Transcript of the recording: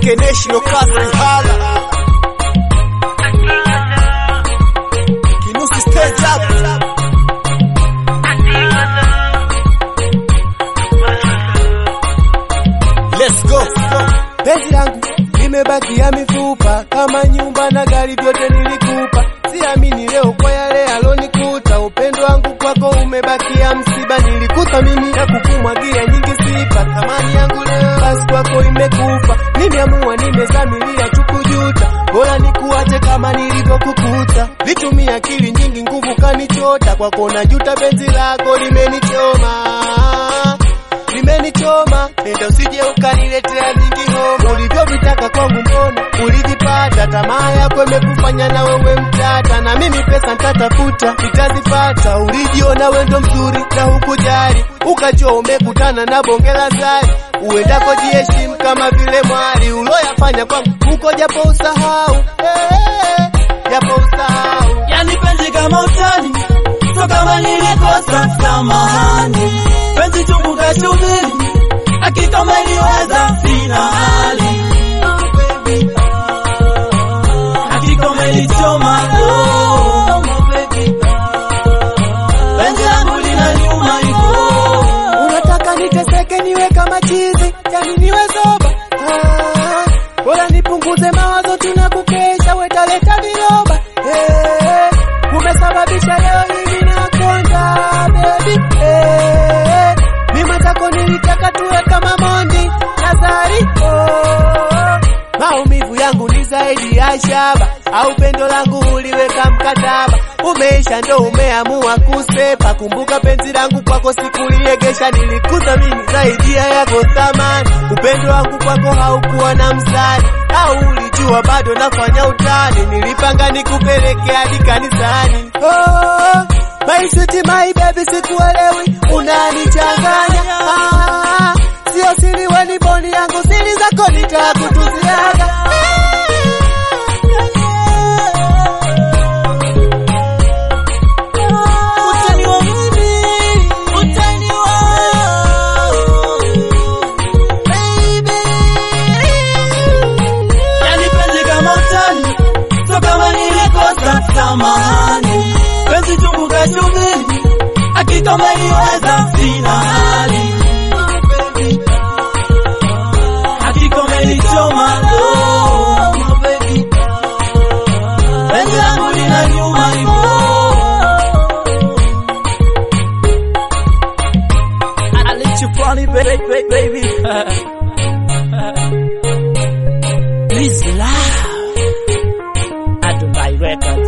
TK National Castle Hala Kinusi stage up Let's go Penzi langu limebakia mifupa kama nyumba na gari vyote nilikupa. Siamini leo kwa yale alonikuta. Upendo wangu kwako umebakia msiba. Nilikuthamini na kukumwagia nyingi sifa. Thamani yangu leo basi kwako imekufa. Nimeamua, nimezamilia chukujuta. Bora nikuache kama nilivyokukuta. Litumia akili nyingi, nguvu kanichota. Kwako najuta, penzi lako limenichoma limenichoma, nenda usije ukaniletea nyingi homa. Ulivyovitaka kwangu mbona ulivipata? Tamaa yako imekufanya na wewe mtata, na mimi pesa nitatafuta nitazipata. Ulijiona wendo mzuri na hukujali, ukajua umekutana na bonge la zari. Uendako jiheshimu kama vile mwali, uloyafanya kwangu huko japo usahau, eh, japo usahau Yani penzi kama utani, so kama nilikosa samahani. Penzi chungu kashubiri, hakika umeniweza, sina hali. Hakika umenichoma, oh, penzi langu linaniuma hivyo. Unataka niteseke niwe kama chizi, yani niwe zoba. Ah, bora nipunguze mawazo, tunakukesha wetaleta viroba. Eh, umesababisha leo hivi nakonda baby. Eh, mimi mwenzako nilitaka tuwe kama Mondi na Zari. Oh, maumivu yangu ni zaidi ya shaba, au pendo langu uliweka mkataba, umeisha ndo umeamua kusepa. Kumbuka penzi langu kwako sikuliegesha, nilikuthamini zaidi ya yako thamani. Upendo wangu kwako haukuwa na msani, au ulijua bado nafanya utani. Nilipanga nikupeleke hadi kanisani. Oh, my sweet my baby, sikuelewi unanichanganya. Ah, sio siri, weni boni yangu, siri zako nitakutuziaga. Utaniwa mimi, utaniwa, baby. Yani penzi kama utani, so kama nilikosa samahani. Penzi chungu kashubiri, hakika umeniweza, sina hali. Hakika umenichoma, oh, penzi langu linaniuma hivyo. I let you funny baby baby This love, Adubai Records